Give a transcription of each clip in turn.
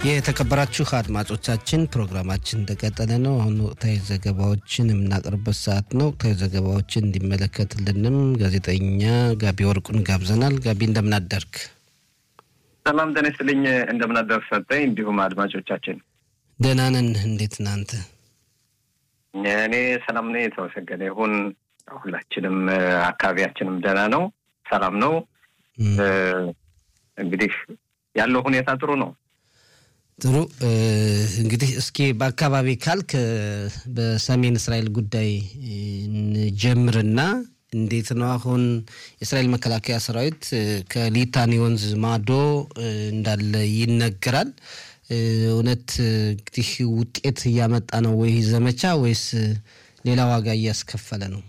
የተከበራችሁ አድማጮቻችን ፕሮግራማችን እንደቀጠለ ነው። አሁን ወቅታዊ ዘገባዎችን የምናቀርበት ሰዓት ነው። ወቅታዊ ዘገባዎችን እንዲመለከትልንም ጋዜጠኛ ጋቢ ወርቁን ጋብዘናል። ጋቢ እንደምናደርግ ሰላም ጤና ይስጥልኝ። እንደምናደርግ ሰጠኝ። እንዲሁም አድማጮቻችን ደህና ነን። እንዴት እናንተ? እኔ ሰላም ነኝ፣ የተመሰገነ ይሁን። ሁላችንም አካባቢያችንም ደህና ነው፣ ሰላም ነው። እንግዲህ ያለው ሁኔታ ጥሩ ነው። ጥሩ እንግዲህ እስኪ በአካባቢ ካልክ በሰሜን እስራኤል ጉዳይ እንጀምርና እንዴት ነው አሁን የእስራኤል መከላከያ ሰራዊት ከሊታኒ ወንዝ ማዶ እንዳለ ይነገራል። እውነት እንግዲህ ውጤት እያመጣ ነው ወይ ዘመቻ ወይስ ሌላ ዋጋ እያስከፈለ ነው?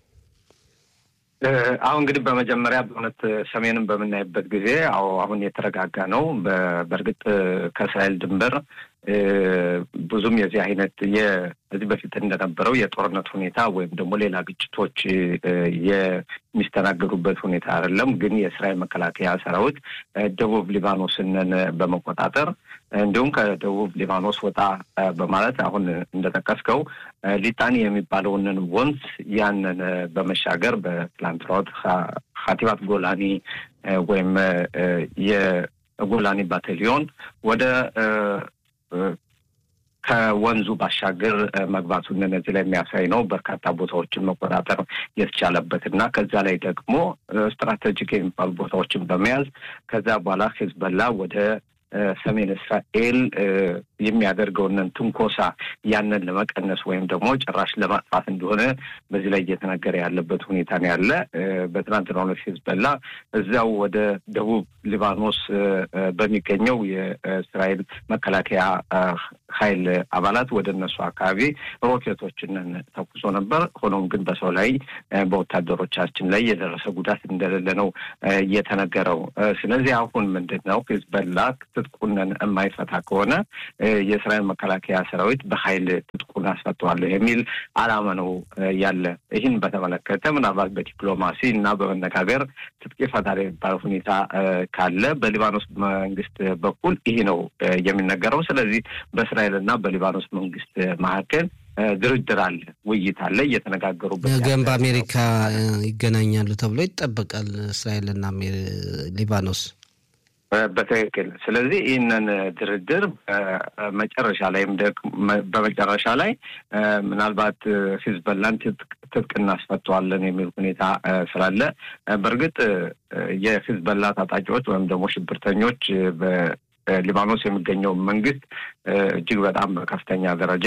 አሁን እንግዲህ በመጀመሪያ በእውነት ሰሜንን በምናይበት ጊዜ አዎ አሁን የተረጋጋ ነው። በእርግጥ ከእስራኤል ድንበር ብዙም የዚህ አይነት ከዚህ በፊት እንደነበረው የጦርነት ሁኔታ ወይም ደግሞ ሌላ ግጭቶች የሚስተናገዱበት ሁኔታ አይደለም። ግን የእስራኤል መከላከያ ሰራዊት ደቡብ ሊባኖስንን በመቆጣጠር እንዲሁም ከደቡብ ሊባኖስ ወጣ በማለት አሁን እንደጠቀስከው ሊጣኒ የሚባለውንን ወንዝ ያንን በመሻገር በትላንትናው ሀቲባት ጎላኒ ወይም የጎላኒ ባታሊዮን ወደ ከወንዙ ባሻገር መግባቱን እነዚህ ላይ የሚያሳይ ነው። በርካታ ቦታዎችን መቆጣጠር የተቻለበት እና ከዛ ላይ ደግሞ ስትራቴጂክ የሚባሉ ቦታዎችን በመያዝ ከዛ በኋላ ሂዝቦላ ወደ ሰሜን እስራኤል የሚያደርገውንን ትንኮሳ ያንን ለመቀነስ ወይም ደግሞ ጭራሽ ለማጥፋት እንደሆነ በዚህ ላይ እየተነገረ ያለበት ሁኔታ ነው ያለ። በትናንትናው ዕለት ሂዝቦላ እዚያው ወደ ደቡብ ሊባኖስ በሚገኘው የእስራኤል መከላከያ ኃይል አባላት ወደ እነሱ አካባቢ ሮኬቶችን ተኩሶ ነበር። ሆኖም ግን በሰው ላይ በወታደሮቻችን ላይ የደረሰ ጉዳት እንደሌለ ነው እየተነገረው። ስለዚህ አሁን ምንድን ነው ሂዝቦላ ትጥቁንን የማይፈታ ከሆነ የእስራኤል መከላከያ ሰራዊት በኃይል ትጥቁን አስፈተዋለሁ የሚል አላማ ነው ያለ። ይህን በተመለከተ ምናልባት በዲፕሎማሲ እና በመነጋገር ትጥቅ ይፈታል የሚባል ሁኔታ ካለ በሊባኖስ መንግስት በኩል ይህ ነው የሚነገረው። ስለዚህ በእስራኤል እና በሊባኖስ መንግስት መካከል ድርድር አለ፣ ውይይት አለ፣ እየተነጋገሩበት ነገም በአሜሪካ ይገናኛሉ ተብሎ ይጠበቃል እስራኤልና ሊባኖስ በትክክል ስለዚህ ይህንን ድርድር በመጨረሻ ላይም በመጨረሻ ላይ ምናልባት ሂዝቦላን ትጥቅ እናስፈተዋለን የሚል ሁኔታ ስላለ በእርግጥ የሂዝቦላ ታጣቂዎች ወይም ደግሞ ሽብርተኞች በሊባኖስ የሚገኘው መንግስት እጅግ በጣም በከፍተኛ ደረጃ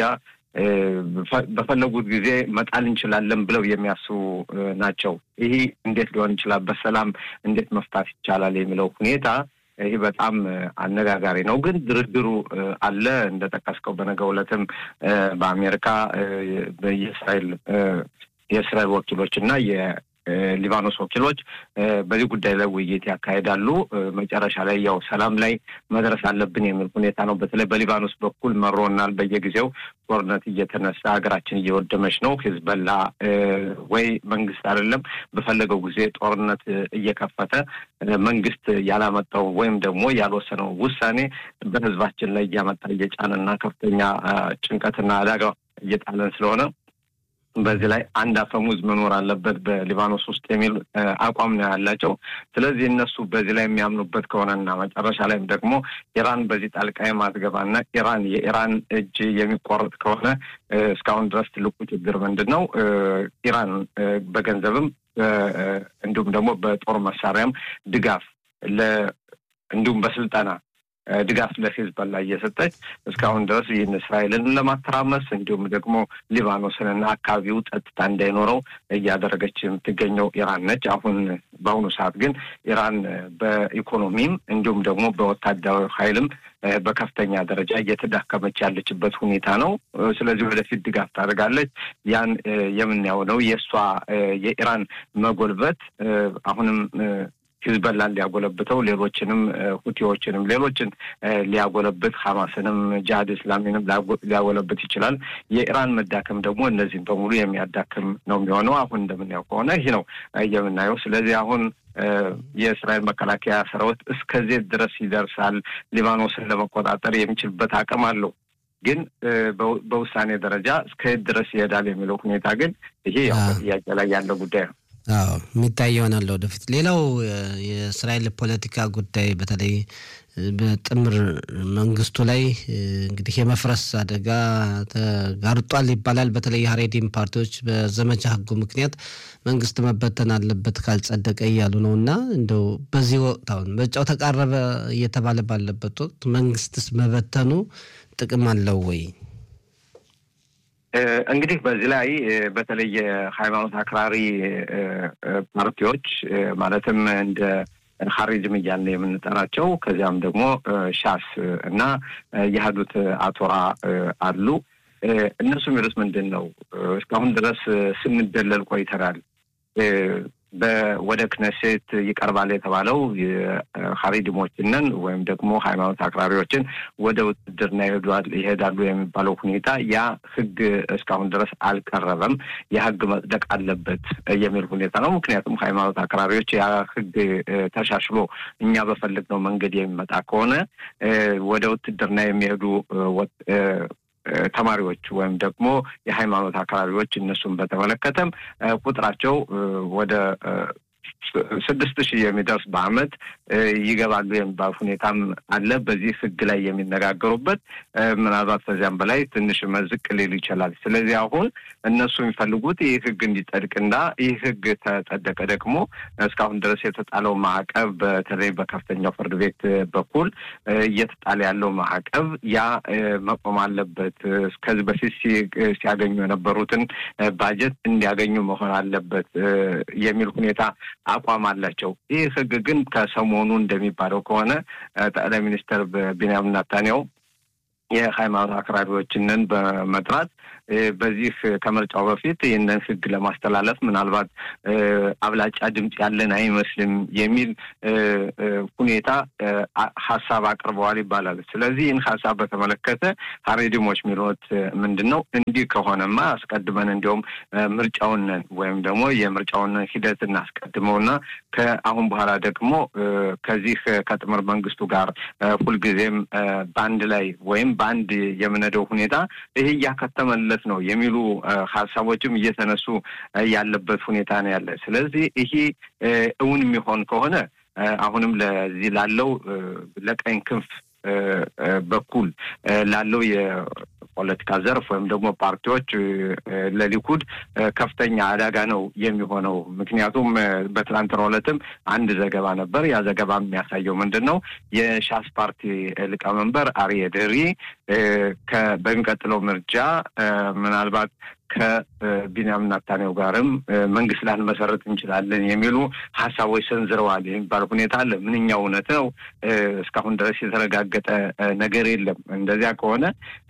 በፈለጉት ጊዜ መጣል እንችላለን ብለው የሚያስቡ ናቸው። ይህ እንዴት ሊሆን ይችላል? በሰላም እንዴት መፍታት ይቻላል? የሚለው ሁኔታ ይህ በጣም አነጋጋሪ ነው። ግን ድርድሩ አለ እንደጠቀስከው በነገው ዕለትም በአሜሪካ የእስራኤል የእስራኤል ወኪሎች እና የሊባኖስ ወኪሎች በዚህ ጉዳይ ላይ ውይይት ያካሄዳሉ። መጨረሻ ላይ ያው ሰላም ላይ መድረስ አለብን የሚል ሁኔታ ነው። በተለይ በሊባኖስ በኩል መሮናል። በየጊዜው ጦርነት እየተነሳ ሀገራችን እየወደመች ነው። ሂዝቦላ ወይ መንግስት አይደለም በፈለገው ጊዜ ጦርነት እየከፈተ መንግስት ያላመጣው ወይም ደግሞ ያልወሰነው ውሳኔ በህዝባችን ላይ እያመጣ እየጫነና ከፍተኛ ጭንቀትና አደጋ እየጣለን ስለሆነ በዚህ ላይ አንድ አፈሙዝ መኖር አለበት በሊባኖስ ውስጥ የሚል አቋም ነው ያላቸው። ስለዚህ እነሱ በዚህ ላይ የሚያምኑበት ከሆነና መጨረሻ ላይም ደግሞ ኢራን በዚህ ጣልቃ የማትገባና ኢራን የኢራን እጅ የሚቆረጥ ከሆነ እስካሁን ድረስ ትልቁ ችግር ምንድን ነው? ኢራን በገንዘብም እንዲሁም ደግሞ በጦር መሳሪያም ድጋፍ እንዲሁም በስልጠና ድጋፍ ለሂዝቦላ እየሰጠች እስካሁን ድረስ ይህን እስራኤልን ለማተራመስ እንዲሁም ደግሞ ሊባኖስንና አካባቢው ጸጥታ እንዳይኖረው እያደረገች የምትገኘው ኢራን ነች። አሁን በአሁኑ ሰዓት ግን ኢራን በኢኮኖሚም እንዲሁም ደግሞ በወታደራዊ ኃይልም በከፍተኛ ደረጃ እየተዳከመች ያለችበት ሁኔታ ነው። ስለዚህ ወደፊት ድጋፍ ታደርጋለች። ያን የምናየው ነው። የእሷ የኢራን መጎልበት አሁንም ሂዝበላን ሊያጎለብተው ሌሎችንም ሁቲዎችንም ሌሎችን ሊያጎለብት ሀማስንም ጂሃድ እስላሚንም ሊያጎለብት ይችላል። የኢራን መዳከም ደግሞ እነዚህን በሙሉ የሚያዳክም ነው የሚሆነው። አሁን እንደምናየው ከሆነ ይህ ነው የምናየው። ስለዚህ አሁን የእስራኤል መከላከያ ሰራዊት እስከዚህ ድረስ ይደርሳል፣ ሊባኖስን ለመቆጣጠር የሚችልበት አቅም አለው። ግን በውሳኔ ደረጃ እስከየት ድረስ ይሄዳል የሚለው ሁኔታ ግን ይሄ ያው በጥያቄ ላይ ያለው ጉዳይ ነው። አዎ የሚታይ ይሆናል ወደፊት። ሌላው የእስራኤል ፖለቲካ ጉዳይ በተለይ በጥምር መንግስቱ ላይ እንግዲህ የመፍረስ አደጋ ተጋርጧል ይባላል። በተለይ የሀሬዲም ፓርቲዎች በዘመቻ ህጉ ምክንያት መንግስት መበተን አለበት ካልጸደቀ እያሉ ነው እና እንደው በዚህ ወቅት አሁን ምርጫው ተቃረበ እየተባለ ባለበት ወቅት መንግስትስ መበተኑ ጥቅም አለው ወይ? እንግዲህ በዚህ ላይ በተለይ የሃይማኖት አክራሪ ፓርቲዎች ማለትም እንደ ሀሪዝም እያልን የምንጠራቸው ከዚያም ደግሞ ሻስ እና የህዱት አቶራ አሉ። እነሱ የሚሉት ምንድን ነው? እስካሁን ድረስ ስንደለል ቆይተናል። ወደ ክነሴት ይቀርባል የተባለው ሀሪድሞችንን ወይም ደግሞ ሃይማኖት አክራሪዎችን ወደ ውትድርና ይሄዳሉ የሚባለው ሁኔታ ያ ህግ እስካሁን ድረስ አልቀረበም። ያ ህግ መጽደቅ አለበት የሚል ሁኔታ ነው። ምክንያቱም ሃይማኖት አክራሪዎች ያ ህግ ተሻሽሎ እኛ በፈለግነው መንገድ የሚመጣ ከሆነ ወደ ውትድርና የሚሄዱ ተማሪዎች ወይም ደግሞ የሃይማኖት አክራሪዎች እነሱን በተመለከተም ቁጥራቸው ወደ ስድስት ሺህ የሚደርስ በአመት ይገባሉ የሚባል ሁኔታም አለ። በዚህ ህግ ላይ የሚነጋገሩበት ምናልባት ከዚያም በላይ ትንሽ መዝቅ ሊሉ ይችላል። ስለዚህ አሁን እነሱ የሚፈልጉት ይህ ህግ እንዲጸድቅና ይህ ህግ ተጸደቀ ደግሞ እስካሁን ድረስ የተጣለው ማዕቀብ በተለይ በከፍተኛው ፍርድ ቤት በኩል እየተጣለ ያለው ማዕቀብ ያ መቆም አለበት። ከዚህ በፊት ሲያገኙ የነበሩትን ባጀት እንዲያገኙ መሆን አለበት የሚል ሁኔታ አቋም አላቸው። ይህ ህግ ግን ከሰሞኑ እንደሚባለው ከሆነ ጠቅላይ ሚኒስትር ቢንያሚን ኔታንያሁ የሃይማኖት አክራሪዎችንን በመጥራት በዚህ ከምርጫው በፊት ይህንን ህግ ለማስተላለፍ ምናልባት አብላጫ ድምፅ ያለን አይመስልም የሚል ሁኔታ ሀሳብ አቅርበዋል ይባላል። ስለዚህ ይህን ሀሳብ በተመለከተ ሀሬዲሞች የሚሉት ምንድን ነው? እንዲህ ከሆነማ አስቀድመን እንዲሁም ምርጫውን ወይም ደግሞ የምርጫውን ሂደት እናስቀድመውና ከአሁን በኋላ ደግሞ ከዚህ ከጥምር መንግስቱ ጋር ሁልጊዜም በአንድ ላይ ወይም በአንድ የምነደው ሁኔታ ይሄ እያከተመለት ነው የሚሉ ሀሳቦችም እየተነሱ ያለበት ሁኔታ ነው ያለ። ስለዚህ ይሄ እውን የሚሆን ከሆነ አሁንም ለዚህ ላለው ለቀኝ ክንፍ በኩል ላለው የፖለቲካ ዘርፍ ወይም ደግሞ ፓርቲዎች ለሊኩድ ከፍተኛ አደጋ ነው የሚሆነው። ምክንያቱም በትናንትናው ዕለትም አንድ ዘገባ ነበር። ያ ዘገባ የሚያሳየው ምንድን ነው? የሻስ ፓርቲ ሊቀመንበር አርዬ ደሪ በሚቀጥለው ምርጫ ምናልባት ከቢንያሚን ኔታንያሁ ጋርም መንግስት ላንመሰረት እንችላለን የሚሉ ሀሳቦች ሰንዝረዋል የሚባል ሁኔታ አለ። ምንኛ እውነት ነው? እስካሁን ድረስ የተረጋገጠ ነገር የለም። እንደዚያ ከሆነ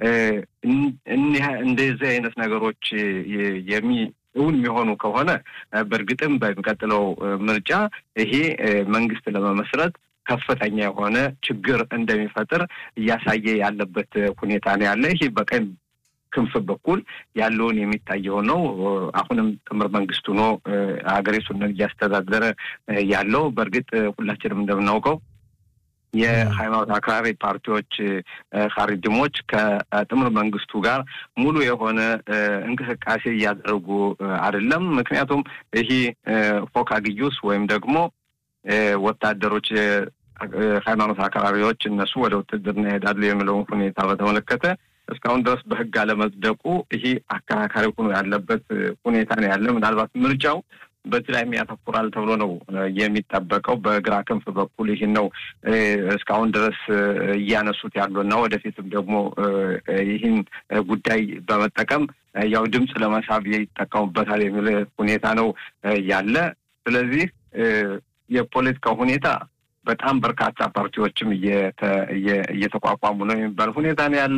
እንደዚህ አይነት ነገሮች የሚ እውን የሚሆኑ ከሆነ በእርግጥም በሚቀጥለው ምርጫ ይሄ መንግስት ለመመስረት ከፍተኛ የሆነ ችግር እንደሚፈጥር እያሳየ ያለበት ሁኔታ ነው ያለ። ይህ በቀኝ ክንፍ በኩል ያለውን የሚታየው ነው። አሁንም ጥምር መንግስቱ ነው ሀገሪቱን እያስተዳደረ ያለው። በእርግጥ ሁላችንም እንደምናውቀው የሃይማኖት አክራሪ ፓርቲዎች ሀሪድሞች ከጥምር መንግስቱ ጋር ሙሉ የሆነ እንቅስቃሴ እያደረጉ አይደለም። ምክንያቱም ይህ ፎካ ግዩስ ወይም ደግሞ ወታደሮች ሃይማኖት አክራሪዎች እነሱ ወደ ውትድርና ይሄዳሉ የሚለውን ሁኔታ በተመለከተ እስካሁን ድረስ በህግ አለመጽደቁ ይሄ አከራካሪ ሆኖ ያለበት ሁኔታ ነው ያለ። ምናልባት ምርጫው በዚህ ላይ ያተኩራል ተብሎ ነው የሚጠበቀው። በግራ ክንፍ በኩል ይህን ነው እስካሁን ድረስ እያነሱት ያሉ እና ወደፊትም ደግሞ ይህን ጉዳይ በመጠቀም ያው ድምፅ ለመሳብ ይጠቀሙበታል የሚል ሁኔታ ነው ያለ። ስለዚህ የፖለቲካው ሁኔታ በጣም በርካታ ፓርቲዎችም እየተቋቋሙ ነው የሚባል ሁኔታ ነው ያለ።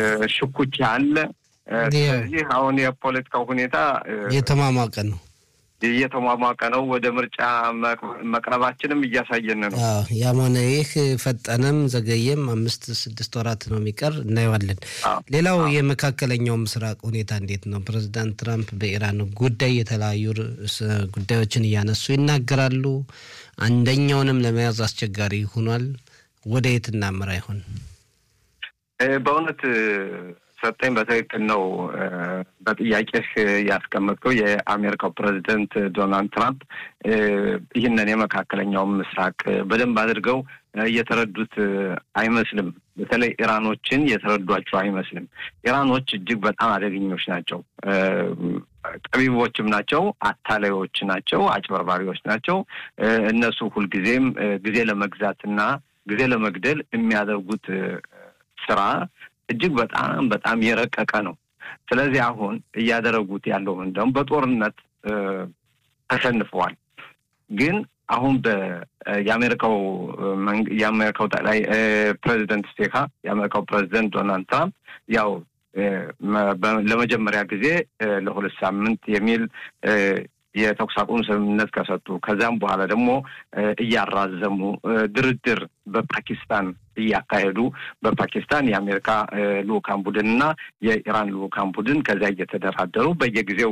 ሽኩቻ አለ። ስለዚህ አሁን የፖለቲካው ሁኔታ የተማማቀ ነው እየተሟሟቀ ነው። ወደ ምርጫ መቅረባችንም እያሳየን ነው። ያም ሆነ ይህ ፈጠነም ዘገየም አምስት ስድስት ወራት ነው የሚቀር እናየዋለን። ሌላው የመካከለኛው ምስራቅ ሁኔታ እንዴት ነው? ፕሬዚዳንት ትራምፕ በኢራን ጉዳይ የተለያዩ ጉዳዮችን እያነሱ ይናገራሉ። አንደኛውንም ለመያዝ አስቸጋሪ ሆኗል። ወደ የት እናምራ ይሆን? በእውነት ሰጠኝ በትክክል ነው። በጥያቄህ ያስቀመጥከው የአሜሪካው ፕሬዚደንት ዶናልድ ትራምፕ ይህንን የመካከለኛውን ምስራቅ በደንብ አድርገው እየተረዱት አይመስልም። በተለይ ኢራኖችን የተረዷቸው አይመስልም። ኢራኖች እጅግ በጣም አደገኞች ናቸው። ጠቢቦችም ናቸው፣ አታላዮች ናቸው፣ አጭበርባሪዎች ናቸው። እነሱ ሁልጊዜም ጊዜ ለመግዛትና ጊዜ ለመግደል የሚያደርጉት ስራ እጅግ በጣም በጣም የረቀቀ ነው። ስለዚህ አሁን እያደረጉት ያለው እንደውም በጦርነት ተሸንፈዋል። ግን አሁን የአሜሪካው የአሜሪካው ጠቅላይ ፕሬዚደንት ስቴካ የአሜሪካው ፕሬዚደንት ዶናልድ ትራምፕ ያው ለመጀመሪያ ጊዜ ለሁለት ሳምንት የሚል የተኩስ አቁም ስምምነት ከሰጡ ከዚያም በኋላ ደግሞ እያራዘሙ ድርድር በፓኪስታን እያካሄዱ በፓኪስታን የአሜሪካ ልኡካን ቡድን እና የኢራን ልኡካን ቡድን ከዚያ እየተደራደሩ በየጊዜው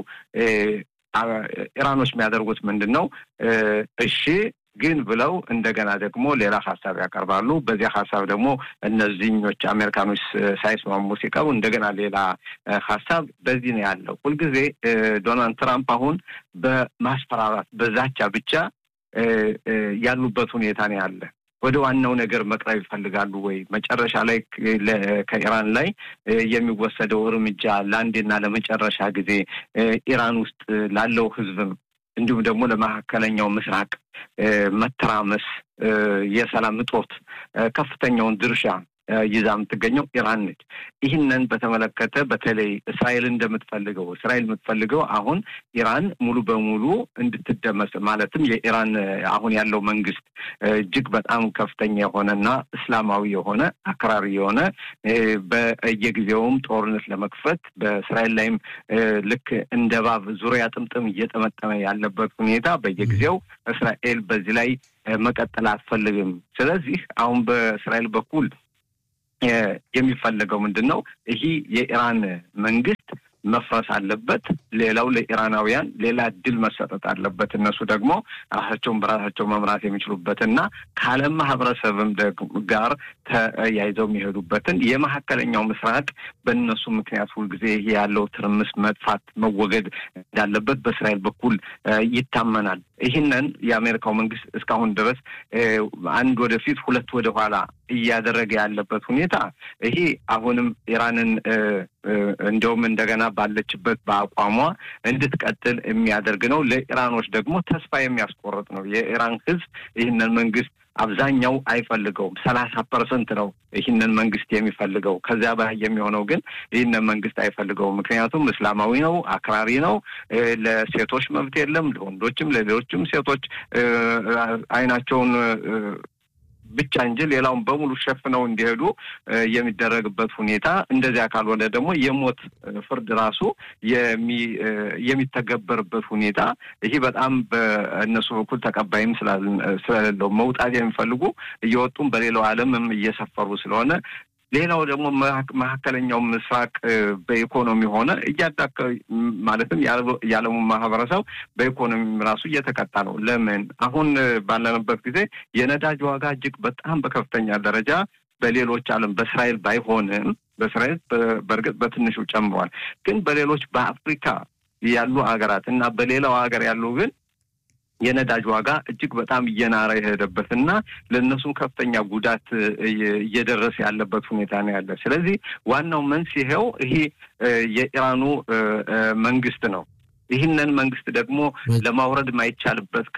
ኢራኖች የሚያደርጉት ምንድን ነው? እሺ ግን ብለው እንደገና ደግሞ ሌላ ሀሳብ ያቀርባሉ። በዚያ ሀሳብ ደግሞ እነዚህኞች አሜሪካኖች ሳይስማሙ ሲቀሩ እንደገና ሌላ ሀሳብ በዚህ ነው ያለው። ሁልጊዜ ዶናልድ ትራምፕ አሁን በማስፈራራት በዛቻ ብቻ ያሉበት ሁኔታ ነው ያለ። ወደ ዋናው ነገር መቅረብ ይፈልጋሉ ወይ? መጨረሻ ላይ ከኢራን ላይ የሚወሰደው እርምጃ ለአንዴና ለመጨረሻ ጊዜ ኢራን ውስጥ ላለው ሕዝብም እንዲሁም ደግሞ ለመካከለኛው ምስራቅ መተራመስ፣ የሰላም እጦት ከፍተኛውን ድርሻ ይዛ የምትገኘው ኢራን ነች። ይህንን በተመለከተ በተለይ እስራኤል እንደምትፈልገው እስራኤል የምትፈልገው አሁን ኢራን ሙሉ በሙሉ እንድትደመስ ማለትም የኢራን አሁን ያለው መንግስት እጅግ በጣም ከፍተኛ የሆነና እስላማዊ የሆነ አክራሪ የሆነ በየጊዜውም ጦርነት ለመክፈት በእስራኤል ላይም ልክ እንደ እባብ ዙሪያ ጥምጥም እየጠመጠመ ያለበት ሁኔታ በየጊዜው እስራኤል በዚህ ላይ መቀጠል አትፈልግም። ስለዚህ አሁን በእስራኤል በኩል የሚፈለገው ምንድን ነው? ይህ የኢራን መንግስት መፍረስ አለበት። ሌላው ለኢራናውያን ሌላ እድል መሰጠት አለበት። እነሱ ደግሞ ራሳቸውን በራሳቸው መምራት የሚችሉበትና ከዓለም ማህበረሰብም ጋር ተያይዘው የሚሄዱበትን የመካከለኛው ምስራቅ በእነሱ ምክንያት ሁልጊዜ ይሄ ያለው ትርምስ መጥፋት መወገድ እንዳለበት በእስራኤል በኩል ይታመናል። ይህንን የአሜሪካው መንግስት እስካሁን ድረስ አንድ ወደፊት ሁለት ወደ ኋላ እያደረገ ያለበት ሁኔታ ይሄ አሁንም ኢራንን እንደውም እንደገና ባለችበት በአቋሟ እንድትቀጥል የሚያደርግ ነው። ለኢራኖች ደግሞ ተስፋ የሚያስቆርጥ ነው። የኢራን ሕዝብ ይህንን መንግስት አብዛኛው አይፈልገውም። ሰላሳ ፐርሰንት ነው ይህንን መንግስት የሚፈልገው። ከዚያ በላይ የሚሆነው ግን ይህንን መንግስት አይፈልገውም። ምክንያቱም እስላማዊ ነው፣ አክራሪ ነው፣ ለሴቶች መብት የለም፣ ለወንዶችም ለሌሎችም ሴቶች አይናቸውን ብቻ እንጂ ሌላውን በሙሉ ሸፍነው እንዲሄዱ የሚደረግበት ሁኔታ እንደዚያ ካልሆነ ደግሞ የሞት ፍርድ ራሱ የሚተገበርበት ሁኔታ ይህ በጣም በእነሱ በኩል ተቀባይም ስለሌለው መውጣት የሚፈልጉ እየወጡም በሌላው ዓለምም እየሰፈሩ ስለሆነ ሌላው ደግሞ መካከለኛው ምስራቅ በኢኮኖሚ ሆነ እያዳከ ማለትም የዓለሙ ማህበረሰብ በኢኮኖሚ ራሱ እየተቀጣ ነው። ለምን አሁን ባለንበት ጊዜ የነዳጅ ዋጋ እጅግ በጣም በከፍተኛ ደረጃ በሌሎች ዓለም በእስራኤል ባይሆንም በእስራኤል በእርግጥ በትንሹ ጨምሯል። ግን በሌሎች በአፍሪካ ያሉ ሀገራት እና በሌላው ሀገር ያሉ ግን የነዳጅ ዋጋ እጅግ በጣም እየናረ የሄደበት እና ለእነሱም ከፍተኛ ጉዳት እየደረሰ ያለበት ሁኔታ ነው ያለ። ስለዚህ ዋናው መንስኤው ይሄ የኢራኑ መንግስት ነው። ይህንን መንግስት ደግሞ ለማውረድ የማይቻልበት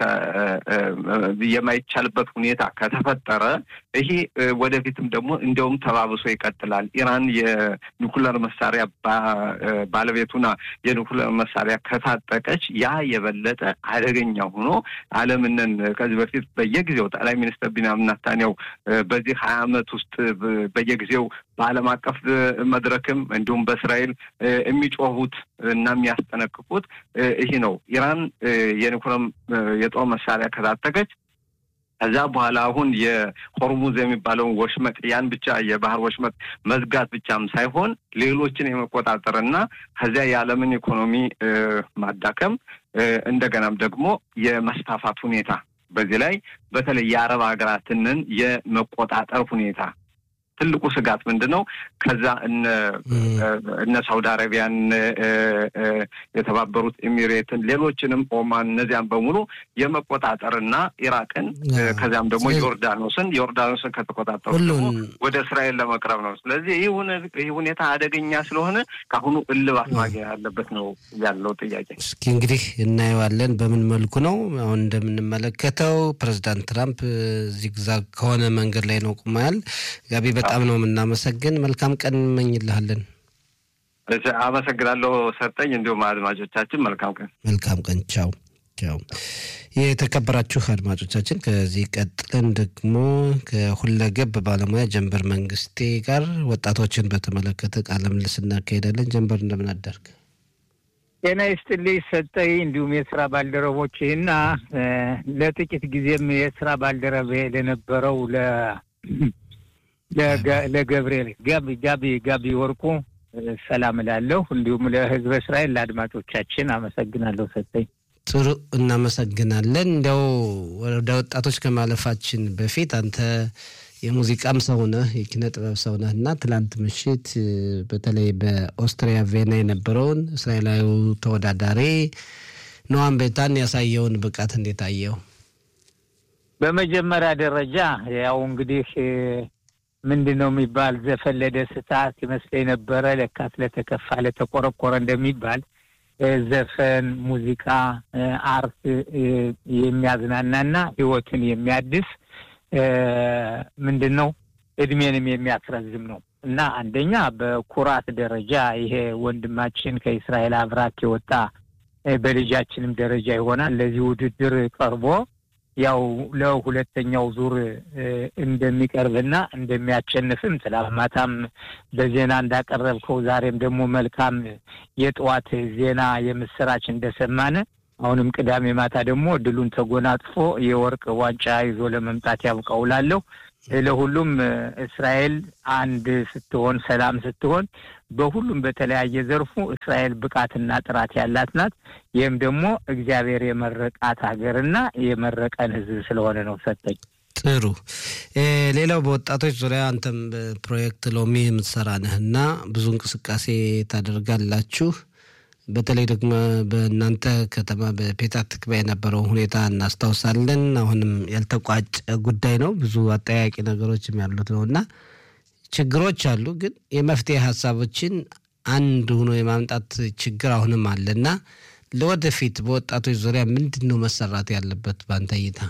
የማይቻልበት ሁኔታ ከተፈጠረ ይሄ ወደፊትም ደግሞ እንዲያውም ተባብሶ ይቀጥላል። ኢራን የኒኩለር መሳሪያ ባለቤቱና የኒኩለር መሳሪያ ከታጠቀች ያ የበለጠ አደገኛ ሆኖ ዓለምንን ከዚህ በፊት በየጊዜው ጠቅላይ ሚኒስትር ቢንያሚን ኔታንያሁ በዚህ ሀያ ዓመት ውስጥ በየጊዜው በዓለም አቀፍ መድረክም እንዲሁም በእስራኤል የሚጮሁት እና የሚያስጠነቅቁት ይህ ነው። ኢራን የኒኩለም የጦር መሳሪያ ከታጠቀች ከዛ በኋላ አሁን የሆርሙዝ የሚባለውን ወሽመጥ ያን ብቻ የባህር ወሽመጥ መዝጋት ብቻም ሳይሆን ሌሎችን የመቆጣጠር እና ከዚያ የዓለምን ኢኮኖሚ ማዳከም እንደገናም ደግሞ የመስፋፋት ሁኔታ በዚህ ላይ በተለይ የአረብ ሀገራትንን የመቆጣጠር ሁኔታ ትልቁ ስጋት ምንድን ነው? ከዛ እነ ሳውዲ አረቢያን፣ የተባበሩት ኤሚሬትን፣ ሌሎችንም ኦማን፣ እነዚያን በሙሉ የመቆጣጠርና ኢራቅን ከዚያም ደግሞ ዮርዳኖስን ዮርዳኖስን ከተቆጣጠሩ ደግሞ ወደ እስራኤል ለመቅረብ ነው። ስለዚህ ይህ ሁኔታ አደገኛ ስለሆነ ከአሁኑ እልባት ማግኘት ያለበት ነው ያለው ጥያቄ። እስኪ እንግዲህ እናየዋለን በምን መልኩ ነው። አሁን እንደምንመለከተው ፕሬዚዳንት ትራምፕ ዚግዛግ ከሆነ መንገድ ላይ ነው ቁመዋል። ጋቢ በጣም ነው የምናመሰግን። መልካም ቀን እንመኝልሃለን። አመሰግናለሁ ሰጠኝ። እንዲሁም አድማጮቻችን መልካም ቀን። መልካም ቀን። ቻው ቻው። የተከበራችሁ አድማጮቻችን ከዚህ ቀጥለን ደግሞ ከሁለገብ ባለሙያ ጀንበር መንግስቴ ጋር ወጣቶችን በተመለከተ ቃለ ምልልስ እናካሄዳለን። ጀንበር እንደምን አደርግ? ጤና ይስጥልኝ ሰጠኝ፣ እንዲሁም የስራ ባልደረቦችህና ለጥቂት ጊዜም የስራ ባልደረቤ ለነበረው ለገብርኤል ጋቢ ጋቢ ጋቢ ወርቁ ሰላም እላለሁ። እንዲሁም ለህዝበ እስራኤል ለአድማጮቻችን አመሰግናለሁ። ሰጠኝ ጥሩ እናመሰግናለን። እንዲያው ወደ ወጣቶች ከማለፋችን በፊት አንተ የሙዚቃም ሰው ነህ፣ የኪነ ጥበብ ሰው ነህ እና ትላንት ምሽት በተለይ በኦስትሪያ ቬና የነበረውን እስራኤላዊ ተወዳዳሪ ኖዋም ቤታን ያሳየውን ብቃት እንዴት አየው? በመጀመሪያ ደረጃ ያው እንግዲህ ምንድን ነው የሚባል ዘፈን ለደስታ ሲመስለኝ ነበረ። ለካስ ለተከፋ ለተቆረቆረ እንደሚባል ዘፈን፣ ሙዚቃ፣ አርት የሚያዝናናና ህይወትን የሚያድስ ምንድን ነው እድሜንም የሚያስረዝም ነው እና አንደኛ በኩራት ደረጃ ይሄ ወንድማችን ከእስራኤል አብራክ የወጣ በልጃችንም ደረጃ ይሆናል ለዚህ ውድድር ቀርቦ ያው ለሁለተኛው ዙር እንደሚቀርብና እንደሚያሸንፍም ትላማታም በዜና እንዳቀረብከው ዛሬም ደግሞ መልካም የጠዋት ዜና የምስራች እንደሰማነ አሁንም ቅዳሜ ማታ ደግሞ ድሉን ተጎናጽፎ የወርቅ ዋንጫ ይዞ ለመምጣት ያብቃውላለሁ። ለሁሉም እስራኤል አንድ ስትሆን ሰላም ስትሆን በሁሉም በተለያየ ዘርፉ እስራኤል ብቃትና ጥራት ያላት ናት። ይህም ደግሞ እግዚአብሔር የመረቃት ሀገርና የመረቀን ሕዝብ ስለሆነ ነው። ሰጠኝ ጥሩ። ሌላው በወጣቶች ዙሪያ አንተም በፕሮጀክት ሎሚ የምትሰራ ነህ እና ብዙ እንቅስቃሴ ታደርጋላችሁ። በተለይ ደግሞ በእናንተ ከተማ በፔታ ትክባ የነበረው ሁኔታ እናስታውሳለን። አሁንም ያልተቋጨ ጉዳይ ነው። ብዙ አጠያቂ ነገሮችም ያሉት ነው እና ችግሮች አሉ፣ ግን የመፍትሄ ሀሳቦችን አንድ ሆኖ የማምጣት ችግር አሁንም አለ እና ለወደፊት በወጣቶች ዙሪያ ምንድን ነው መሰራት ያለበት በአንተ እይታ?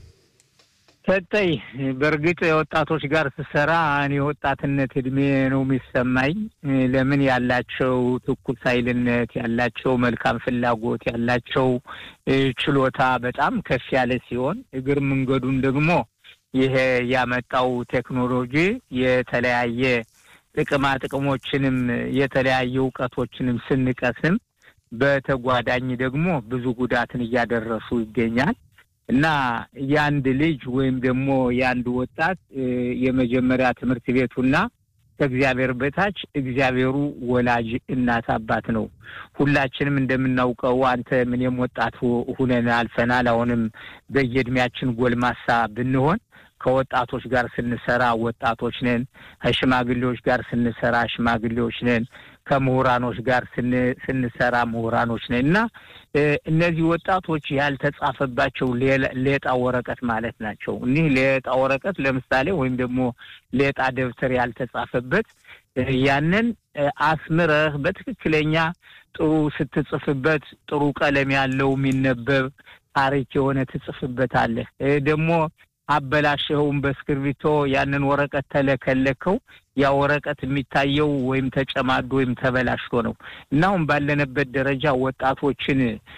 ሰጠኝ በእርግጥ የወጣቶች ጋር ስሰራ እኔ የወጣትነት እድሜ ነው የሚሰማኝ። ለምን ያላቸው ትኩስ ኃይልነት ያላቸው መልካም ፍላጎት ያላቸው ችሎታ በጣም ከፍ ያለ ሲሆን እግር መንገዱን ደግሞ ይሄ ያመጣው ቴክኖሎጂ የተለያየ ጥቅማ ጥቅሞችንም የተለያየ እውቀቶችንም ስንቀስም በተጓዳኝ ደግሞ ብዙ ጉዳትን እያደረሱ ይገኛል። እና የአንድ ልጅ ወይም ደግሞ የአንድ ወጣት የመጀመሪያ ትምህርት ቤቱና ከእግዚአብሔር በታች እግዚአብሔሩ ወላጅ እናት አባት ነው። ሁላችንም እንደምናውቀው አንተ ምንም ወጣት ሁነን አልፈናል። አሁንም በየእድሜያችን ጎልማሳ ብንሆን ከወጣቶች ጋር ስንሰራ ወጣቶች ነን። ከሽማግሌዎች ጋር ስንሰራ ሽማግሌዎች ነን። ከምሁራኖች ጋር ስንሰራ ምሁራኖች ነን እና እነዚህ ወጣቶች ያልተጻፈባቸው ሌጣ ወረቀት ማለት ናቸው። እኒህ ሌጣ ወረቀት ለምሳሌ ወይም ደግሞ ሌጣ ደብተር ያልተጻፈበት ያንን አስምረህ በትክክለኛ ጥሩ ስትጽፍበት ጥሩ ቀለም ያለው የሚነበብ ታሪክ የሆነ ትጽፍበታለህ ደግሞ አበላሸኸውን በእስክርቢቶ ያንን ወረቀት ተለከለከው ያ ወረቀት የሚታየው ወይም ተጨማዶ ወይም ተበላሽቶ ነው እና አሁን ባለንበት ደረጃ ወጣቶችን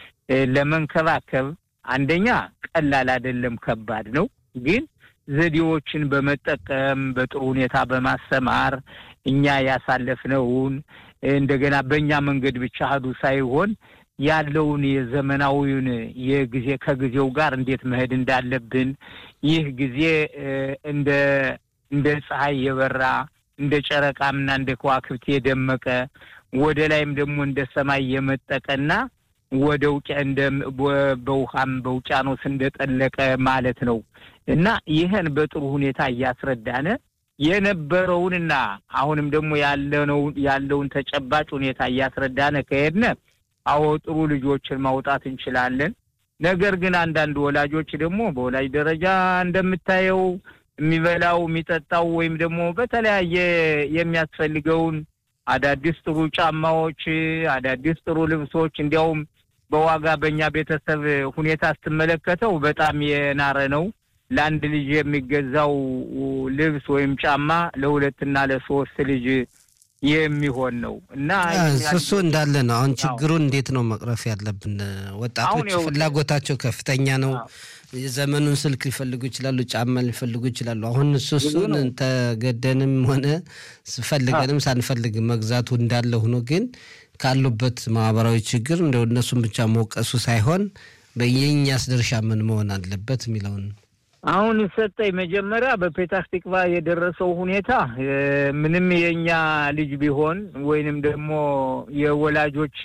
ለመንከባከብ አንደኛ ቀላል አይደለም፣ ከባድ ነው። ግን ዘዴዎችን በመጠቀም በጥሩ ሁኔታ በማሰማር እኛ ያሳለፍነውን እንደገና በእኛ መንገድ ብቻ ሄዱ ሳይሆን ያለውን የዘመናዊውን የጊዜ ከጊዜው ጋር እንዴት መሄድ እንዳለብን ይህ ጊዜ እንደ እንደ ፀሐይ የበራ እንደ ጨረቃምና እንደ ከዋክብት የደመቀ ወደ ላይም ደግሞ እንደ ሰማይ የመጠቀና ወደ ውቅ እንደ በውሃም በውቅያኖስ እንደጠለቀ ማለት ነው እና ይህን በጥሩ ሁኔታ እያስረዳነ የነበረውንና አሁንም ደግሞ ያለነው ያለውን ተጨባጭ ሁኔታ እያስረዳነ ከሄድነ አዎ ጥሩ ልጆችን ማውጣት እንችላለን። ነገር ግን አንዳንድ ወላጆች ደግሞ በወላጅ ደረጃ እንደምታየው የሚበላው የሚጠጣው ወይም ደግሞ በተለያየ የሚያስፈልገውን አዳዲስ ጥሩ ጫማዎች፣ አዳዲስ ጥሩ ልብሶች እንዲያውም በዋጋ በእኛ ቤተሰብ ሁኔታ ስትመለከተው በጣም የናረ ነው። ለአንድ ልጅ የሚገዛው ልብስ ወይም ጫማ ለሁለትና ለሶስት ልጅ የሚሆን ነው እና እሱ እንዳለ ነው። አሁን ችግሩን እንዴት ነው መቅረፍ ያለብን? ወጣቶች ፍላጎታቸው ከፍተኛ ነው። የዘመኑን ስልክ ሊፈልጉ ይችላሉ፣ ጫማ ሊፈልጉ ይችላሉ። አሁን እሱ እሱን ተገደንም ሆነ ፈልገንም ሳንፈልግ መግዛቱ እንዳለ ሆኖ ግን ካሉበት ማህበራዊ ችግር እንደ እነሱን ብቻ መውቀሱ ሳይሆን በየኛስ ድርሻ ምን መሆን አለበት የሚለውን አሁን ሰጠኝ መጀመሪያ በፔታህ ቲክቫ የደረሰው ሁኔታ ምንም የእኛ ልጅ ቢሆን ወይንም ደግሞ የወላጆች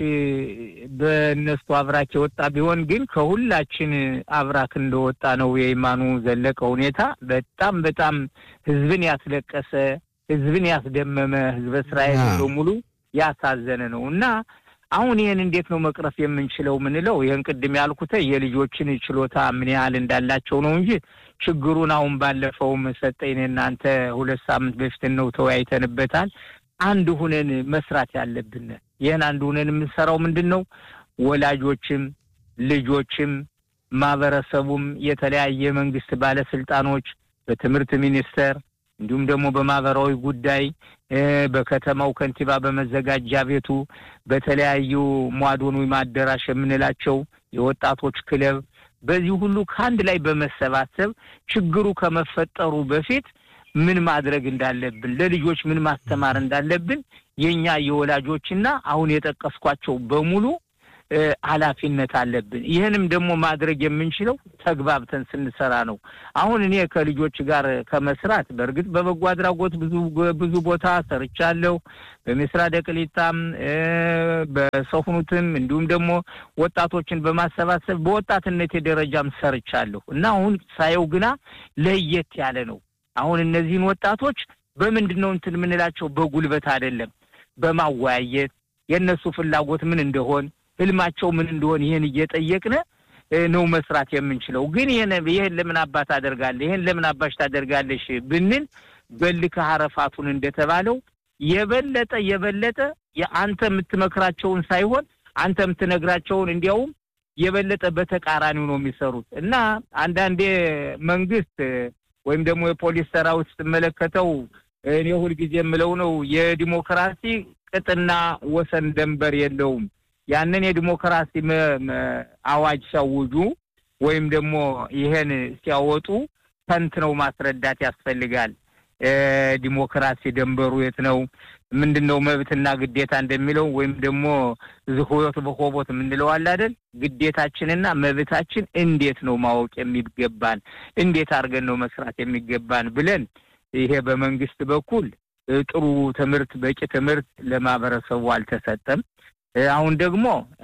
በእነሱ አብራክ የወጣ ቢሆን ግን ከሁላችን አብራክ እንደወጣ ነው የኢማኑ ዘለቀ ሁኔታ በጣም በጣም ህዝብን ያስለቀሰ ህዝብን ያስደመመ ህዝበ እስራኤል በሙሉ ያሳዘነ ነው እና አሁን ይህን እንዴት ነው መቅረፍ የምንችለው ምንለው ይህን ቅድም ያልኩት የልጆችን ችሎታ ምን ያህል እንዳላቸው ነው እንጂ ችግሩን አሁን ባለፈውም ሰጠኝ እናንተ ሁለት ሳምንት በፊት ነው ተወያይተንበታል። አንድ ሁነን መስራት ያለብን ይህን አንድ ሁነን የምንሰራው ምንድን ነው? ወላጆችም ልጆችም ማህበረሰቡም የተለያየ መንግስት ባለስልጣኖች በትምህርት ሚኒስቴር እንዲሁም ደግሞ በማህበራዊ ጉዳይ በከተማው ከንቲባ በመዘጋጃ ቤቱ በተለያዩ ሟዶን ወይም አዳራሽ የምንላቸው የወጣቶች ክለብ በዚህ ሁሉ ከአንድ ላይ በመሰባሰብ ችግሩ ከመፈጠሩ በፊት ምን ማድረግ እንዳለብን ለልጆች ምን ማስተማር እንዳለብን የእኛ የወላጆችና አሁን የጠቀስኳቸው በሙሉ ኃላፊነት አለብን። ይህንም ደግሞ ማድረግ የምንችለው ተግባብተን ስንሰራ ነው። አሁን እኔ ከልጆች ጋር ከመስራት በእርግጥ በበጎ አድራጎት ብዙ ብዙ ቦታ ሰርቻለሁ። በምስራ ደቅሊታም በሰሁኑትም እንዲሁም ደግሞ ወጣቶችን በማሰባሰብ በወጣትነት ደረጃም ሰርቻለሁ እና አሁን ሳየው ግና ለየት ያለ ነው። አሁን እነዚህን ወጣቶች በምንድን ነው እንትን የምንላቸው? በጉልበት አይደለም፣ በማወያየት የእነሱ ፍላጎት ምን እንደሆን ህልማቸው ምን እንደሆን ይህን እየጠየቅን ነው መስራት የምንችለው። ግን ይህን ይህን ለምን አባት ታደርጋለህ፣ ይህን ለምን አባሽ ታደርጋለሽ ብንል በልከ ሀረፋቱን እንደተባለው የበለጠ የበለጠ የአንተ የምትመክራቸውን ሳይሆን አንተ የምትነግራቸውን እንዲያውም የበለጠ በተቃራኒው ነው የሚሰሩት እና አንዳንዴ መንግስት ወይም ደግሞ የፖሊስ ሰራዊት ስትመለከተው እኔ ሁልጊዜ የምለው ነው የዲሞክራሲ ቅጥና ወሰን ደንበር የለውም። ያንን የዲሞክራሲ አዋጅ ሲያውጁ ወይም ደግሞ ይሄን ሲያወጡ ተንትነው ማስረዳት ያስፈልጋል። ዲሞክራሲ ደንበሩ የት ነው? ምንድን ነው መብትና ግዴታ እንደሚለው ወይም ደግሞ ዝሆዮት በሆቦት የምንለው አለ አይደል? ግዴታችንና መብታችን እንዴት ነው ማወቅ የሚገባን? እንዴት አድርገን ነው መስራት የሚገባን ብለን ይሄ በመንግስት በኩል ጥሩ ትምህርት፣ በቂ ትምህርት ለማህበረሰቡ አልተሰጠም። አሁን ደግሞ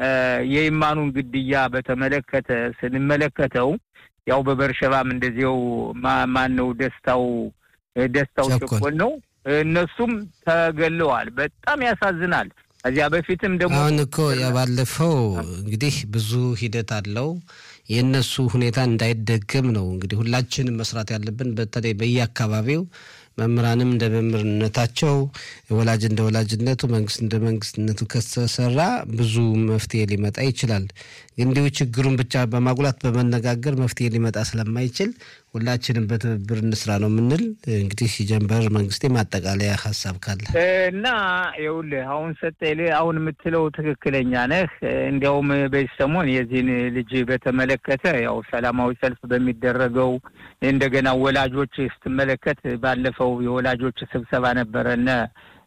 የኢማኑን ግድያ በተመለከተ ስንመለከተው ያው በበርሸባም እንደዚያው ማን ነው ደስታው ደስታው ቸኮል ነው። እነሱም ተገለዋል። በጣም ያሳዝናል። ከዚያ በፊትም ደግሞ አሁን እኮ ያባለፈው እንግዲህ ብዙ ሂደት አለው። የእነሱ ሁኔታ እንዳይደገም ነው እንግዲህ ሁላችንም መስራት ያለብን በተለይ በየአካባቢው መምህራንም እንደ መምህርነታቸው ወላጅ እንደ ወላጅነቱ መንግስት እንደ መንግስትነቱ ከተሰራ ብዙ መፍትሄ ሊመጣ ይችላል። እንዲሁ ችግሩን ብቻ በማጉላት በመነጋገር መፍትሄ ሊመጣ ስለማይችል ሁላችንም በትብብር እንስራ ነው የምንል። እንግዲህ ሲጀንበር መንግስቴ ማጠቃለያ ሀሳብ ካለ እና ይኸውልህ አሁን ሰጠኝ አሁን የምትለው ትክክለኛ ነህ። እንዲያውም በዚህ ሰሞን የዚህን ልጅ በተመለከተ ያው ሰላማዊ ሰልፍ በሚደረገው እንደገና ወላጆች ስትመለከት ባለፈው የወላጆች ስብሰባ ነበረነ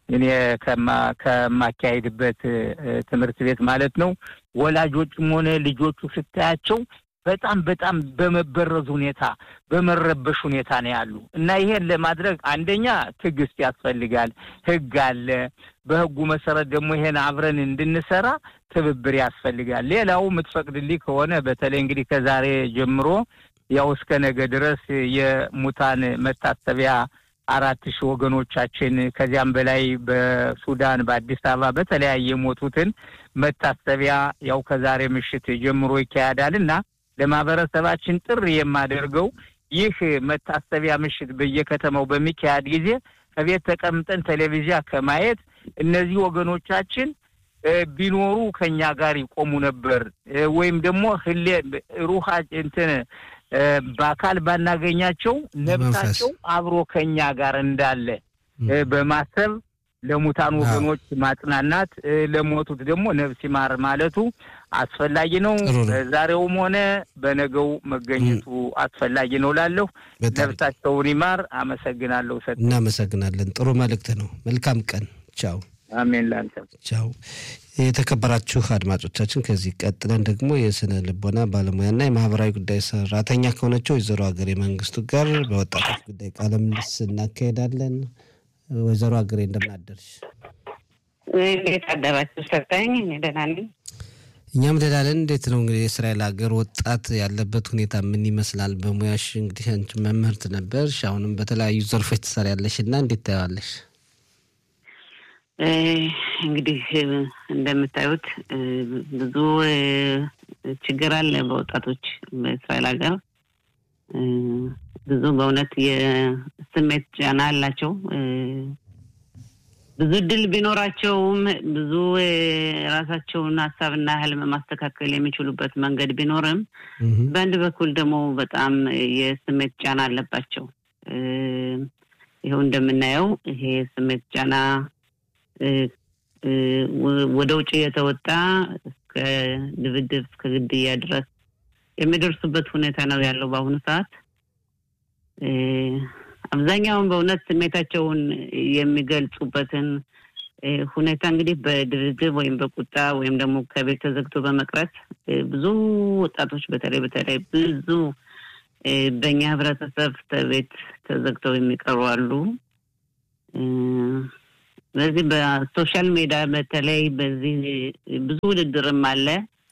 እኔ ከማካሄድበት ትምህርት ቤት ማለት ነው። ወላጆችም ሆነ ልጆቹ ስታያቸው በጣም በጣም በመበረዝ ሁኔታ በመረበሽ ሁኔታ ነው ያሉ እና ይሄን ለማድረግ አንደኛ ትዕግስት ያስፈልጋል። ሕግ አለ። በሕጉ መሰረት ደግሞ ይሄን አብረን እንድንሰራ ትብብር ያስፈልጋል። ሌላው የምትፈቅድልኝ ከሆነ በተለይ እንግዲህ ከዛሬ ጀምሮ ያው እስከ ነገ ድረስ የሙታን መታሰቢያ አራት ሺህ ወገኖቻችን ከዚያም በላይ በሱዳን በአዲስ አበባ በተለያየ የሞቱትን መታሰቢያ ያው ከዛሬ ምሽት ጀምሮ ይካሄዳል እና ለማህበረሰባችን ጥሪ የማደርገው ይህ መታሰቢያ ምሽት በየከተማው በሚካሄድ ጊዜ ከቤት ተቀምጠን ቴሌቪዥን ከማየት እነዚህ ወገኖቻችን ቢኖሩ ከኛ ጋር ይቆሙ ነበር ወይም ደግሞ ህሌ ሩሃ እንትን በአካል ባናገኛቸው ነብሳቸው አብሮ ከኛ ጋር እንዳለ በማሰብ ለሙታን ወገኖች ማጽናናት፣ ለሞቱት ደግሞ ነፍስ ይማር ማለቱ አስፈላጊ ነው። በዛሬውም ሆነ በነገው መገኘቱ አስፈላጊ ነው ላለሁ ነፍሳቸውን ይማር። አመሰግናለሁ። ሰ እናመሰግናለን። ጥሩ መልእክት ነው። መልካም ቀን። ቻው። አሜን። ላንተ ቻው። የተከበራችሁ አድማጮቻችን ከዚህ ቀጥለን ደግሞ የስነ ልቦና ባለሙያና የማህበራዊ ጉዳይ ሰራተኛ ከሆነችው ወይዘሮ ሀገሬ መንግስቱ ጋር በወጣቶች ጉዳይ ቃለ ምልልስ እናካሄዳለን። ወይዘሮ ሀገሬ እንደምን አደርሽ? እንዴት አደራችሁ? ሰጠኝ እኔ ደህና ነኝ። እኛም ደህና ነን። እንዴት ነው እንግዲህ የእስራኤል ሀገር ወጣት ያለበት ሁኔታ ምን ይመስላል? በሙያሽ እንግዲህ አንቺ መምህርት ነበርሽ፣ አሁንም በተለያዩ ዘርፎች ትሰሪያለሽ እና እንዴት ታየዋለሽ? እንግዲህ እንደምታዩት ብዙ ችግር አለ በወጣቶች በእስራኤል ሀገር ብዙ በእውነት የስሜት ጫና አላቸው። ብዙ እድል ቢኖራቸውም ብዙ ራሳቸውን ሀሳብና ህልም ማስተካከል የሚችሉበት መንገድ ቢኖርም በአንድ በኩል ደግሞ በጣም የስሜት ጫና አለባቸው። ይኸው እንደምናየው ይሄ የስሜት ጫና ወደ ውጭ የተወጣ እስከ ድብድብ እስከ ግድያ ድረስ የሚደርሱበት ሁኔታ ነው ያለው በአሁኑ ሰዓት። አብዛኛውን በእውነት ስሜታቸውን የሚገልጹበትን ሁኔታ እንግዲህ በድብድብ ወይም በቁጣ ወይም ደግሞ ከቤት ተዘግቶ በመቅረት ብዙ ወጣቶች በተለይ በተለይ ብዙ በእኛ ህብረተሰብ ቤት ተዘግተው የሚቀሩ አሉ። በዚህ በሶሻል ሜዲያ በተለይ በዚህ ብዙ ውድድርም አለ።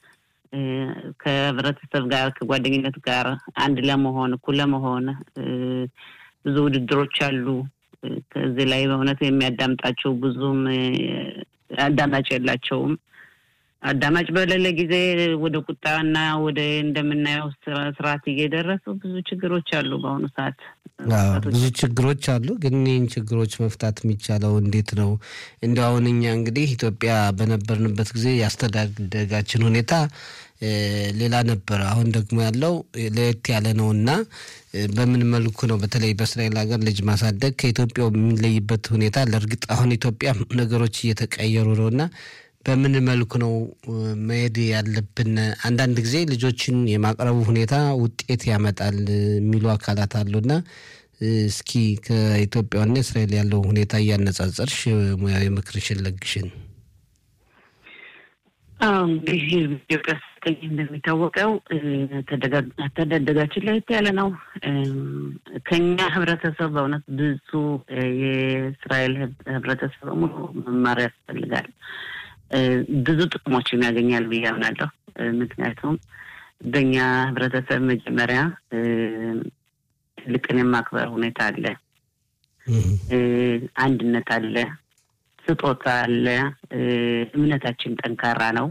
ከህብረተሰብ ጋር ከጓደኝነት ጋር አንድ ለመሆን እኩል ለመሆን ብዙ ውድድሮች አሉ። ከዚህ ላይ በእውነት የሚያዳምጣቸው ብዙም አዳማጭ የላቸውም። አዳማጭ በሌለ ጊዜ ወደ ቁጣና ወደ እንደምናየው ስርዓት እየደረሱ ብዙ ችግሮች አሉ በአሁኑ ሰዓት። ብዙ ችግሮች አሉ። ግን ይህን ችግሮች መፍታት የሚቻለው እንዴት ነው? እንዲ አሁን እኛ እንግዲህ ኢትዮጵያ በነበርንበት ጊዜ ያስተዳደጋችን ሁኔታ ሌላ ነበረ። አሁን ደግሞ ያለው ለየት ያለ ነው እና በምን መልኩ ነው በተለይ በእስራኤል ሀገር ልጅ ማሳደግ ከኢትዮጵያው የሚለይበት ሁኔታ? ለእርግጥ አሁን ኢትዮጵያ ነገሮች እየተቀየሩ ነው እና በምን መልኩ ነው መሄድ ያለብን? አንዳንድ ጊዜ ልጆችን የማቅረቡ ሁኔታ ውጤት ያመጣል የሚሉ አካላት አሉና እስኪ ከኢትዮጵያና እስራኤል ያለው ሁኔታ እያነጻጸርሽ ሙያዊ ምክርሽን ለግሽን። እንግዲህ ኢትዮጵያ ስትገኝ እንደሚታወቀው አስተዳደጋችን ለየት ያለ ነው። ከኛ ህብረተሰብ በእውነት ብዙ የእስራኤል ህብረተሰብ በሙሉ መማር ያስፈልጋል። ብዙ ጥቅሞችን ያገኛል ብዬ አምናለሁ። ምክንያቱም በእኛ ህብረተሰብ መጀመሪያ ትልቅን የማክበር ሁኔታ አለ፣ አንድነት አለ፣ ስጦታ አለ፣ እምነታችን ጠንካራ ነው፣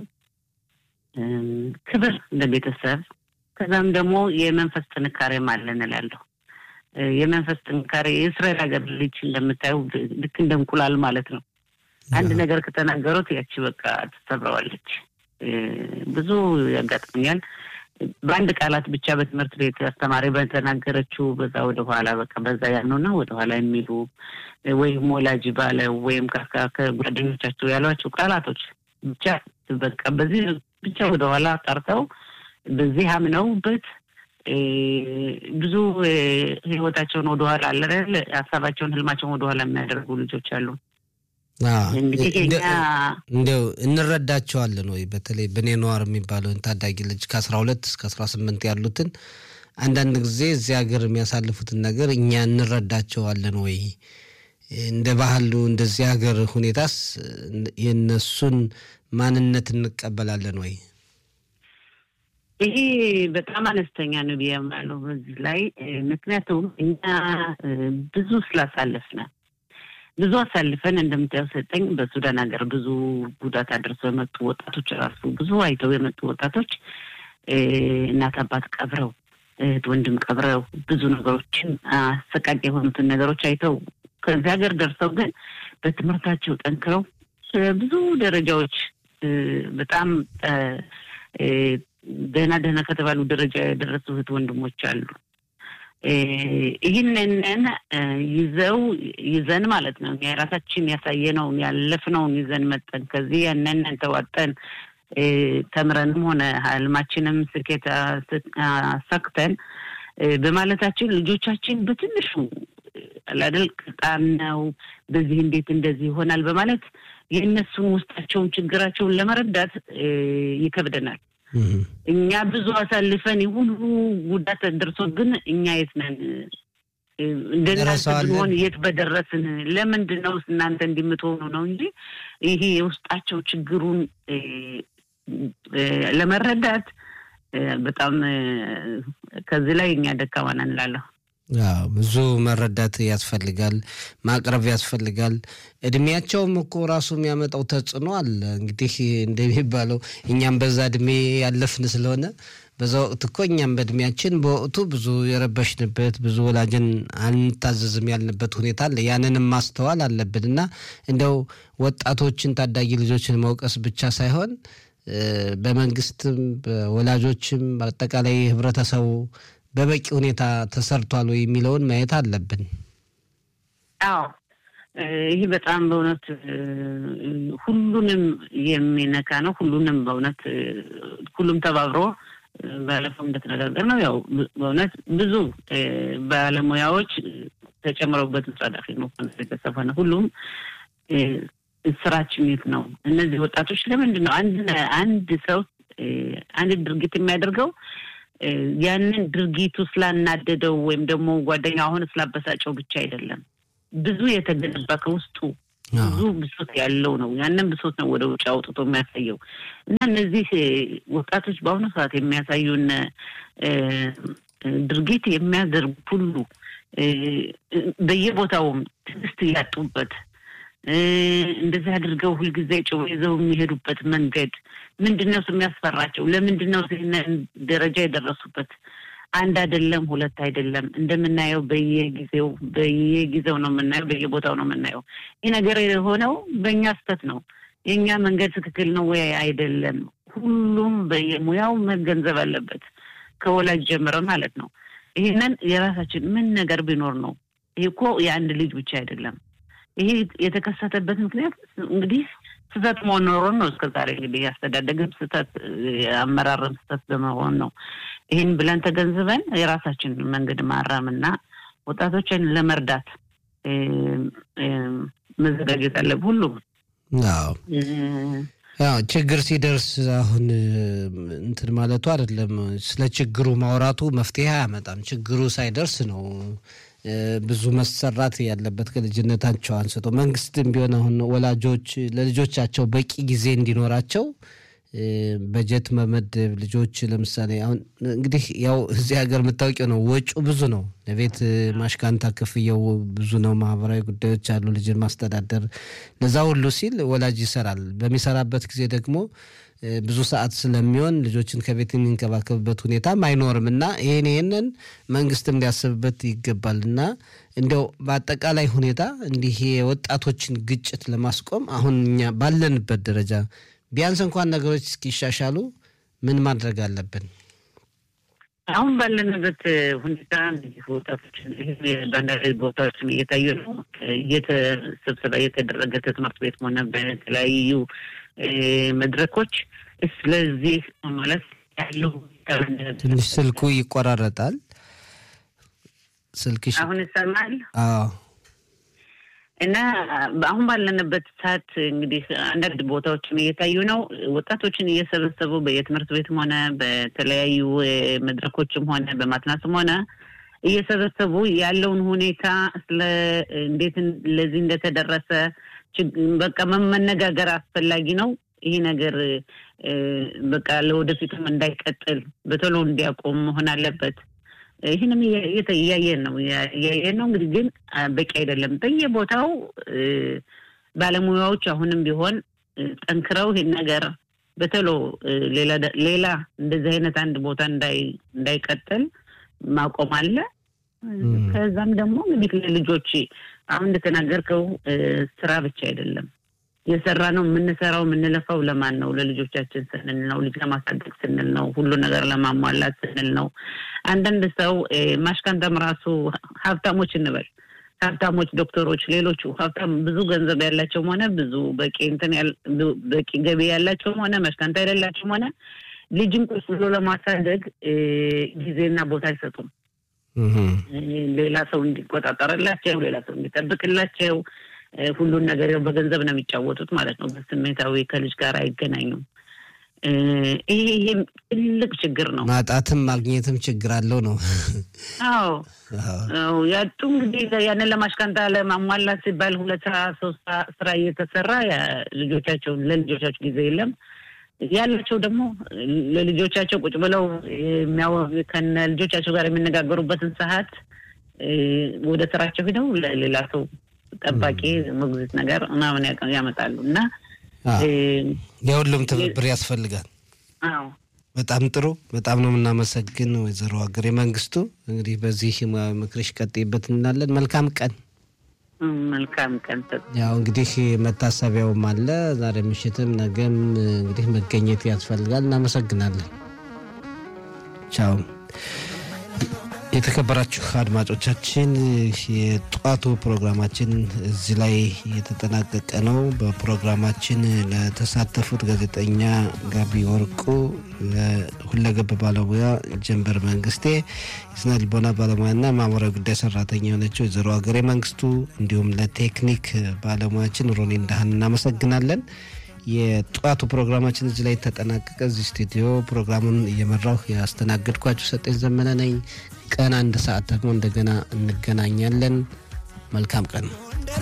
ክብር ለቤተሰብ ከዛም ደግሞ የመንፈስ ጥንካሬም አለን እላለሁ። የመንፈስ ጥንካሬ የእስራኤል ሀገር ልጅ እንደምታየው ልክ እንደ እንቁላል ማለት ነው። አንድ ነገር ከተናገሩት ያቺ በቃ ትሰብረዋለች። ብዙ ያጋጥመኛል። በአንድ ቃላት ብቻ በትምህርት ቤት አስተማሪ በተናገረችው በዛ ወደ ኋላ በቃ በዛ ያልነውና ወደ ኋላ የሚሉ ወይም ወላጅ ባለ ወይም ከጓደኞቻቸው ያሏቸው ቃላቶች ብቻ በቃ በዚህ ብቻ ወደ ኋላ ቀርተው በዚህ አምነውበት ብዙ ህይወታቸውን ወደኋላ አለ ሀሳባቸውን ህልማቸውን ወደኋላ የሚያደርጉ ልጆች አሉ። እንግዲህ እኛ እንዲያው እንረዳቸዋለን ወይ? በተለይ በኔ ነዋር የሚባለውን ታዳጊ ልጅ ከአስራ ሁለት እስከ አስራ ስምንት ያሉትን አንዳንድ ጊዜ እዚህ ሀገር የሚያሳልፉትን ነገር እኛ እንረዳቸዋለን ወይ? እንደ ባህሉ እንደዚህ ሀገር ሁኔታስ የእነሱን ማንነት እንቀበላለን ወይ? ይሄ በጣም አነስተኛ ነው ብዬ አምናለሁ በዚህ ላይ ምክንያቱም እኛ ብዙ ስላሳለፍን ብዙ አሳልፈን እንደምታየው ሰጠኝ በሱዳን ሀገር ብዙ ጉዳት አድርሰው የመጡ ወጣቶች ራሱ ብዙ አይተው የመጡ ወጣቶች እናት አባት ቀብረው እህት ወንድም ቀብረው ብዙ ነገሮችን አሰቃቂ የሆኑትን ነገሮች አይተው ከዚህ ሀገር ደርሰው ግን በትምህርታቸው ጠንክረው ብዙ ደረጃዎች በጣም ደህና ደህና ከተባሉ ደረጃ የደረሱ እህት ወንድሞች አሉ። ይህንን ይዘው ይዘን ማለት ነው የራሳችን ያሳየነውን ያለፍነውን ይዘን መጠን ከዚህ ያንን ተዋጠን ተምረንም ሆነ ህልማችንም ስኬት አሳክተን በማለታችን ልጆቻችን በትንሹ አላደል ቅጣም ነው በዚህ እንዴት እንደዚህ ይሆናል በማለት የእነሱን ውስጣቸውን ችግራቸውን ለመረዳት ይከብደናል። እኛ ብዙ አሳልፈን ሁሉ ጉዳት ደርሶብን እኛ የት ነን? እንደናንተ ብንሆን የት በደረስን? ለምንድን ነው እናንተ እንዲምትሆኑ ነው እንጂ ይሄ የውስጣቸው ችግሩን ለመረዳት በጣም ከዚህ ላይ እኛ ደካማ ነን እላለሁ። ብዙ መረዳት ያስፈልጋል፣ ማቅረብ ያስፈልጋል። እድሜያቸውም እኮ ራሱ የሚያመጣው ተጽዕኖ አለ። እንግዲህ እንደሚባለው እኛም በዛ እድሜ ያለፍን ስለሆነ በዛ ወቅት እኮ እኛም በእድሜያችን በወቅቱ ብዙ የረበሽንበት ብዙ ወላጅን አንታዘዝም ያልንበት ሁኔታ አለ። ያንንም ማስተዋል አለብን እና እንደው ወጣቶችን ታዳጊ ልጆችን መውቀስ ብቻ ሳይሆን በመንግስትም በወላጆችም በአጠቃላይ ህብረተሰቡ በበቂ ሁኔታ ተሰርቷል ወይ የሚለውን ማየት አለብን። አዎ ይህ በጣም በእውነት ሁሉንም የሚነካ ነው። ሁሉንም በእውነት ሁሉም ተባብሮ ባለፈው እንደተነጋገር ነው ያው በእውነት ብዙ ባለሙያዎች ተጨምረውበት ጸዳፊ ነው የተሰፈነ ሁሉም ስራችን የት ነው? እነዚህ ወጣቶች ለምንድን ነው አንድ አንድ ሰው አንድ ድርጊት የሚያደርገው ያንን ድርጊቱ ስላናደደው ወይም ደግሞ ጓደኛ አሁን ስላበሳጨው ብቻ አይደለም። ብዙ የተገነባ ከውስጡ ብዙ ብሶት ያለው ነው። ያንን ብሶት ነው ወደ ውጭ አውጥቶ የሚያሳየው እና እነዚህ ወጣቶች በአሁኑ ሰዓት የሚያሳዩን ድርጊት የሚያደርጉት ሁሉ በየቦታውም ትዕግስት እያጡበት እንደዚህ አድርገው ሁልጊዜ ጭው ይዘው የሚሄዱበት መንገድ ምንድን ነው የሚያስፈራቸው? ለምንድን ነው ደረጃ የደረሱበት? አንድ አይደለም፣ ሁለት አይደለም። እንደምናየው በየጊዜው በየጊዜው ነው የምናየው፣ በየቦታው ነው የምናየው። ይህ ነገር የሆነው በእኛ ስህተት ነው። የእኛ መንገድ ትክክል ነው ወይ አይደለም? ሁሉም በየሙያው መገንዘብ አለበት፣ ከወላጅ ጀምረ ማለት ነው። ይህንን የራሳችን ምን ነገር ቢኖር ነው። ይህ እኮ የአንድ ልጅ ብቻ አይደለም። ይሄ የተከሰተበት ምክንያት እንግዲህ ስህተት መኖሩን ነው። እስከ ዛሬ እንግዲህ ያስተዳደግም ስህተት፣ አመራርም ስህተት በመሆን ነው። ይህን ብለን ተገንዝበን የራሳችን መንገድ ማራምና ወጣቶችን ለመርዳት መዘጋጀት አለብ ሁሉም ያው ችግር ሲደርስ አሁን እንትን ማለቱ አይደለም። ስለ ችግሩ ማውራቱ መፍትሄ አያመጣም። ችግሩ ሳይደርስ ነው ብዙ መሰራት ያለበት ከልጅነታቸው አንስቶ። መንግስትም ቢሆን አሁን ወላጆች ለልጆቻቸው በቂ ጊዜ እንዲኖራቸው በጀት መመደብ ልጆች ለምሳሌ አሁን እንግዲህ ያው እዚህ ሀገር የምታውቂው ነው፣ ወጩ ብዙ ነው። ለቤት ማሽካንታ ክፍያው ብዙ ነው። ማህበራዊ ጉዳዮች አሉ፣ ልጅን ማስተዳደር። ለዛ ሁሉ ሲል ወላጅ ይሰራል። በሚሰራበት ጊዜ ደግሞ ብዙ ሰዓት ስለሚሆን ልጆችን ከቤት የሚንከባከብበት ሁኔታም አይኖርም እና ይህን ይህንን መንግስትም ሊያስብበት ይገባል እና እንዲያው በአጠቃላይ ሁኔታ እንዲህ የወጣቶችን ግጭት ለማስቆም አሁን እኛ ባለንበት ደረጃ ቢያንስ እንኳን ነገሮች እስኪሻሻሉ ምን ማድረግ አለብን? አሁን ባለንበት ሁኔታ እንግዲህ ወጣቶችን በአንዳንድ ቦታዎችን እየታዩ ነው። ስብሰባ እየተደረገ ትምህርት ቤት ሆነ በተለያዩ መድረኮች ስለዚህ ማለት ያለው ትንሽ ስልኩ ይቆራረጣል። ስልክሽ አሁን ይሰማል? አዎ እና አሁን ባለንበት ሰዓት እንግዲህ አንዳንድ ቦታዎችን እየታዩ ነው። ወጣቶችን እየሰበሰቡ በየትምህርት ቤትም ሆነ በተለያዩ መድረኮችም ሆነ በማትናስም ሆነ እየሰበሰቡ ያለውን ሁኔታ ስለ እንዴት ለዚህ እንደተደረሰ በቃ መነጋገር አስፈላጊ ነው። ይሄ ነገር በቃ ለወደፊቱም እንዳይቀጥል በቶሎ እንዲያቆም መሆን አለበት። ይህንም እያየን ነው እያየን ነው። እንግዲህ ግን በቂ አይደለም። በየቦታው ባለሙያዎች አሁንም ቢሆን ጠንክረው ይህን ነገር በቶሎ ሌላ እንደዚህ አይነት አንድ ቦታ እንዳይቀጥል ማቆም አለ። ከዛም ደግሞ እንግዲህ ለልጆች አሁን እንደተናገርከው ስራ ብቻ አይደለም የሰራ ነው የምንሰራው የምንለፋው ለማን ነው? ለልጆቻችን ስንል ነው። ልጅ ለማሳደግ ስንል ነው። ሁሉ ነገር ለማሟላት ስንል ነው። አንዳንድ ሰው ማሽካንተም ራሱ ሀብታሞች እንበል ሀብታሞች ዶክተሮች፣ ሌሎቹ ሀብታም ብዙ ገንዘብ ያላቸውም ሆነ ብዙ በቂ እንትን በቂ ገቢ ያላቸውም ሆነ ማሽካንታ የሌላቸውም ሆነ ልጅን ቁጭ ብሎ ለማሳደግ ጊዜና ቦታ አይሰጡም። ሌላ ሰው እንዲቆጣጠርላቸው፣ ሌላ ሰው እንዲጠብቅላቸው ሁሉን ነገር በገንዘብ ነው የሚጫወቱት ማለት ነው። በስሜታዊ ከልጅ ጋር አይገናኙም። ይሄ ይሄም ትልቅ ችግር ነው። ማጣትም ማግኘትም ችግር አለው ነው። አዎ ያጡ እንግዲህ ያንን ለማሽካንታ ለማሟላት ሲባል ሁለት ስራ ሶስት ስራ እየተሰራ ልጆቻቸውን ለልጆቻቸው ጊዜ የለም ያላቸው ደግሞ ለልጆቻቸው ቁጭ ብለው ከነ ልጆቻቸው ጋር የሚነጋገሩበትን ሰዓት ወደ ስራቸው ሂደው ለሌላ ሰው ጠባቂ ሞግዚት ነገር ምናምን ያመጣሉ እና የሁሉም ትብብር ያስፈልጋል። አዎ በጣም ጥሩ። በጣም ነው የምናመሰግን ወይዘሮ ሀገሬ መንግስቱ። እንግዲህ በዚህ ምክርሽ ቀጥይበት እንላለን። መልካም ቀን። መልካም ቀን። ያው እንግዲህ መታሰቢያውም አለ ዛሬ ምሽትም ነገም እንግዲህ መገኘት ያስፈልጋል። እናመሰግናለን። ቻው። የተከበራችሁ አድማጮቻችን የጠዋቱ ፕሮግራማችን እዚህ ላይ የተጠናቀቀ ነው። በፕሮግራማችን ለተሳተፉት ጋዜጠኛ ጋቢ ወርቁ፣ ሁለገብ ባለሙያ ጀንበር መንግስቴ፣ የስነ ልቦና ባለሙያና ማህበራዊ ጉዳይ ሰራተኛ የሆነችው ወይዘሮ ሀገሬ መንግስቱ እንዲሁም ለቴክኒክ ባለሙያችን ሮኒ እንዳህን እናመሰግናለን። የጠዋቱ ፕሮግራማችን እዚህ ላይ ተጠናቀቀ። እዚህ ስቱዲዮ ፕሮግራሙን እየመራሁ ያስተናገድኳችሁ ሰጠኝ ዘመነ ነኝ። ቀን አንድ ሰዓት ደግሞ እንደገና እንገናኛለን። መልካም ቀን ነው።